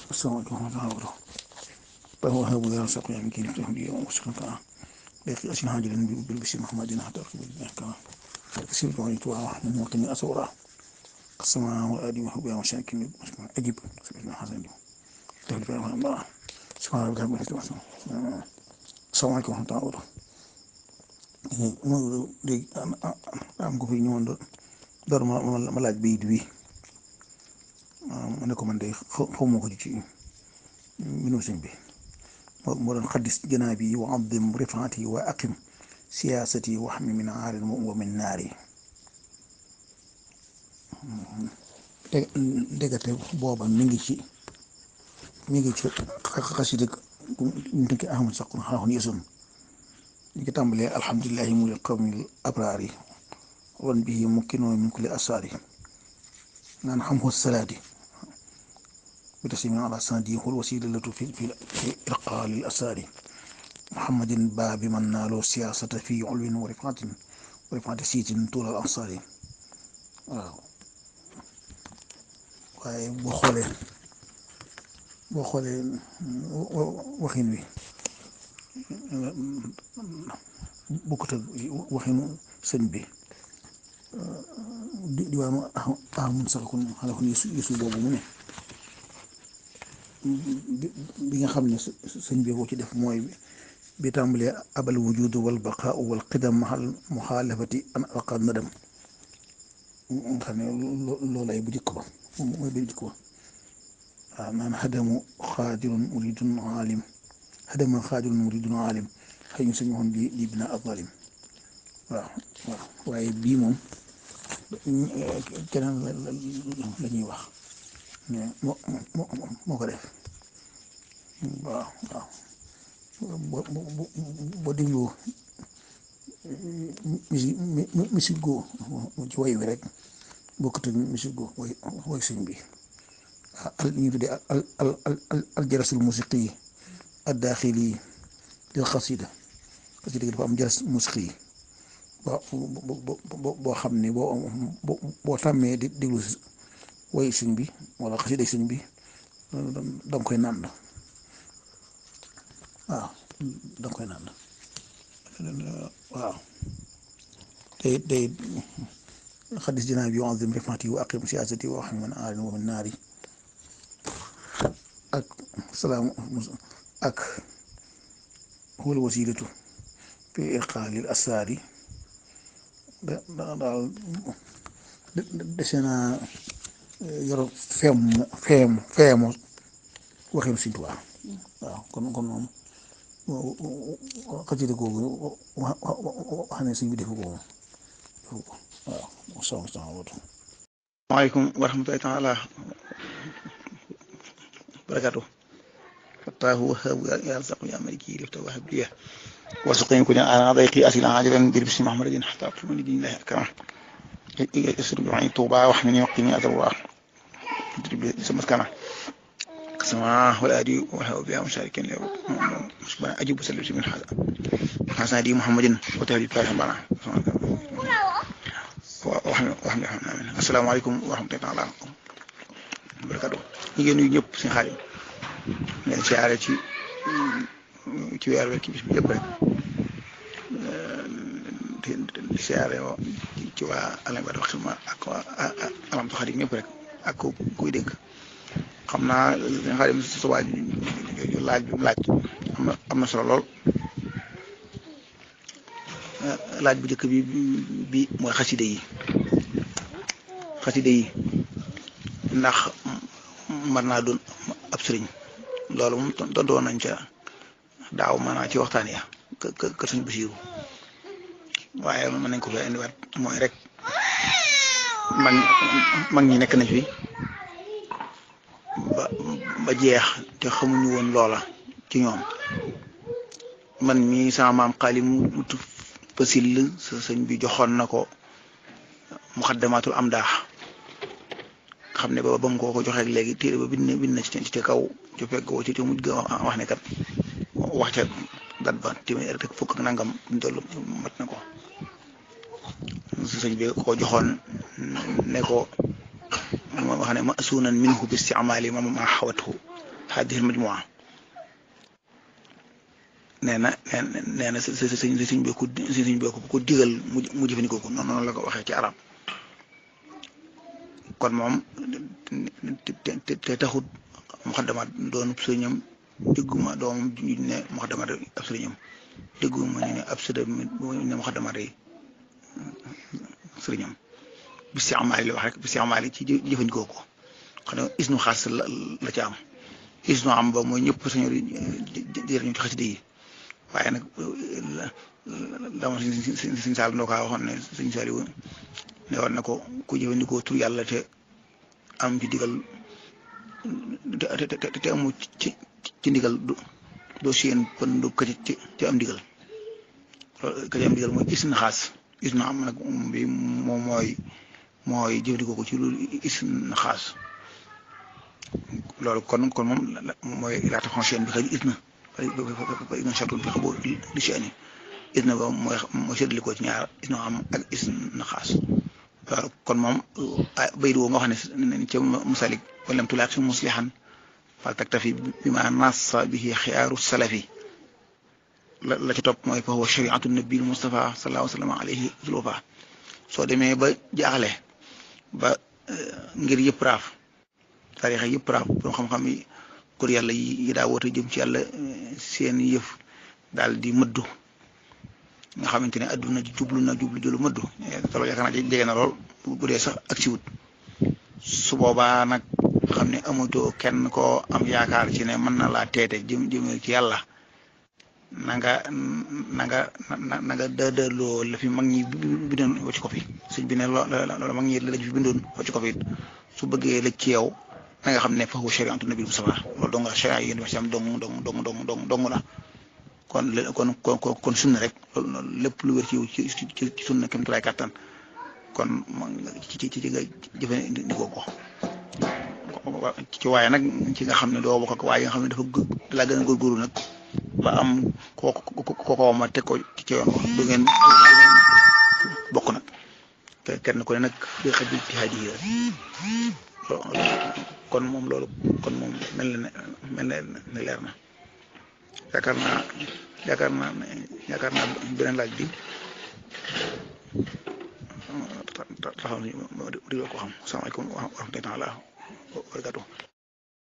السلام عليكم ورحمة الله وبركاته فهو هاب ذا رزق يعني كي نفتح لي وسكن كان لكن أسن هاجلا بالبشر محمد حتى أركب الإحكام فسير دعوني توعى من وطني أسورا السماء والآدي وحبها وشاكين أجب سبحانه حسن تهلف الله سبحان ربك رب العزة السلام عليكم ورحمة الله وبركاته léegi am ko fi ñëwoon door ma ma laaj bayit bi ma ne ko man de xaw ma ko ci mbindum sëñ bi moo doon xaddis janaabi wa adim rifaati wa aqim siyaasati wa xami min aarin wa min naari déggate booba mi ngi ci mi ngi ci xasida ñu tënki ahmad saqun xaaxun yesun ñu ngi tàmbalee alhamdulilahi muli qawmil abraar yi wan bihi mukkinoo min kulli asaar yi naan xam xu salaati bi tasimi ala sanadi xul wasilatu fi fi irqa lil asaari muhammadin baabi man naaloo siyaasata fi ulwin wa rifaatin wa rifaati siitin tuulal ansaari waaw waaye boo xoolee boo xoolee waxin wi bokkut ak waxinu sëñ bi di diwaanu ah mun sax kon xanaa kon yesu yesu boobu mu ne bi nga xam ne sëñ bi ko ci def mooy bi tàmbalee abal wujud wal baqaa wal qidam mahal muxaalafati an aqa nadam nga xam ne loolay bu jëkk ba mooy bu jëkk ba waaw naan xadamu xaadirun muridun aalim xadama xaadirun muridun aalim xëy ñu suñu waxoon di di bina azalim waaw waaw waaye bii moom keneen la ñuy wax moo moo moo ko def waaw waaw boo boo dégloo misi musique go ci way wi rek bokkut ak musique go way way sëñ bi al ñu tuddee al al al al jarasul musiqi yi addaaxili lil xasida xasida gi dafa am jaras musiqi yi boo boo xam ne boo boo tàmmee di déglu way sëñ bi wala xasida sëñ bi danga koy nànd waaw danga koy nànd waaw tey tey xadis dinaa bi yu'azzim rifaati wa aqim siyaasati wa wax man aarin wa min naari ak salaam ak wal wasilatu fi irqaalil asaari da daal dese naa yor feem feem feemu waxinu Sëñ Tuubaa waaw kon kon moom xasida googu wax ne sëñ bi defu ko moom defu ko waaw sama sama watu waaleykum wa rahmatullahi taala barakatu fataahu wahaabu yaa razaqu yaa maliki lifta wahab liya وسقين كنا على ضيقي أسئلة عاجلا بربس محمد حتى أقسم لدين الله أكرم يسر بعين طوبى وحمني وقتني أذر الله سمت كنا كسماء والآدي وحاو بها مشاركين له مشبه أجيب وسلم من هذا حسن دي محمد وتهدي فاتح بنا وحمد وحمد آمين السلام عليكم ورحمة الله وبركاته ñu ngi nuyu ñëpp seen xaalim leen siyaare ci ci weer weer ci bis bi yëpp rek di siyaare ci waa Alane Ba wax ma ak waa alam xarit ñëpp rek ak ku kuy dégg xam naa xarit si subaa laaj bi mu laaj am na am na solo lool laaj bu njëkk bi bi mooy xaside yi xaside yi ndax mën naa doon ab sëriñ loolu moom tontu woon nañ ca. daaw maanaam ci waxtaan ya kë kër suñ basiiru waaye mën nañ ko fee indiwaat mooy rek mag mag ñi nekk nañ fi ba ba jeex te xamuñu woon loola ci ñoom man mii sama maam xaali mu fasil sa sëñ bi joxoon na ko muxaddamaatul am daax xam ne ba ba mu ko ko joxee léegi téere ba bind bind na ci ci kaw ci fekk ci ci mujj ga wax ne kat wax ca dat ba téeméer rek fukk ak nangam duñ toll mat na ko sëñ bi ko joxoon ne ko wax ne ma suunan minhu bi istimaali ma ma xawathu hadihi majmua nee na nee na sëñ sëñ bi ko sëñ bi ko digal mu mu jëfandikoo ko noonu la ko waxee ci arab kon moom te te taxut muxaddamaat doon sëriñam dégguma doomam ñu ne muxaddamaat ab sëriñam dégguma ñu ne ab sëriñ ne muxaddamaat yi sëriñam bi si amaali la wax rek bi si amaali ci jëfandikoo ko xam ne isnu xaas la la ci am isnu am ba mooy ñëpp sañor jërëñu ci xasida yi waaye nag dama siñ siñ saal ndoo kaa waxoon ne suñ saali ne war na ko ku jëfandikoo tur yàlla te am ci digal te te amu ci ci ndigal doo seen pën du ka ci ci am ndigal ka ci am ndigal mooy isna xaas isna am nag bi moom mooy mooy jëfandikoo ko ci lu isna xaas loolu kon kon moom mooy laata foncière bi xëy isna isna chatun bi xaboo li si ani isna ba mooy mooy séddale ko ci ñaar isna am ak isna xaas loolu kon moom bayit woo nga xam ne ca musalik walam tulaaq si muslihan fal taktafi bi ma nassa bihi xiyaaru salafi la la ci topp mooy fa huwa shariatu nabil Mustafa sallallahu sallam alayhi zulufa soo demee ba jaaxle ba ngir yëpp raaf tarixa yëpp raaf boo xam-xam yi kur yàlla yi daa woote jëm ci yàlla seen yëf daal di mëddu nga xamante ne adduna jublu na jublu jëlu mëddu te loolu yaakaar naa jege na lool bu dee sax ak siwut su boobaa nag xam ne amatoo kenn koo am yaakaar ci ne mën na laa teete jëm jëmee ci yàlla na nga na nga na nga dëdaloo la fi mag ñi bindoon wacc ko fi sëñ bi ne loolu mag ñi la fi bindoon wacc ko fi su bëggee la ci yow na nga xam ne fa huwa shariatu nabi Mustafa loolu dong nga sharia yi wax ci am dong dong dong dong dong dong la kon kon kon kon sunna rek loolu lépp lu wér ci yow ci ci sunna kem tulaay kàttan kon ci ci ci nga jëfandikoo ko ci waaye nag ci nga xam ne doo bokk ak waaye nga xam ne dafa da laa gën a góorgóorlu nag ba am koo ko ma teg ko ci yoon du ngeen bokk nag kenn ku ne nag bi xaj ci xaaj yi kon moom loolu kon moom mel na mel na leer na yaakaar naa yaakaar naa yaakaar naa beneen laaj bi taxaw nañu di ko xam salaamaaleykum wa rahmatulah wa barakatuh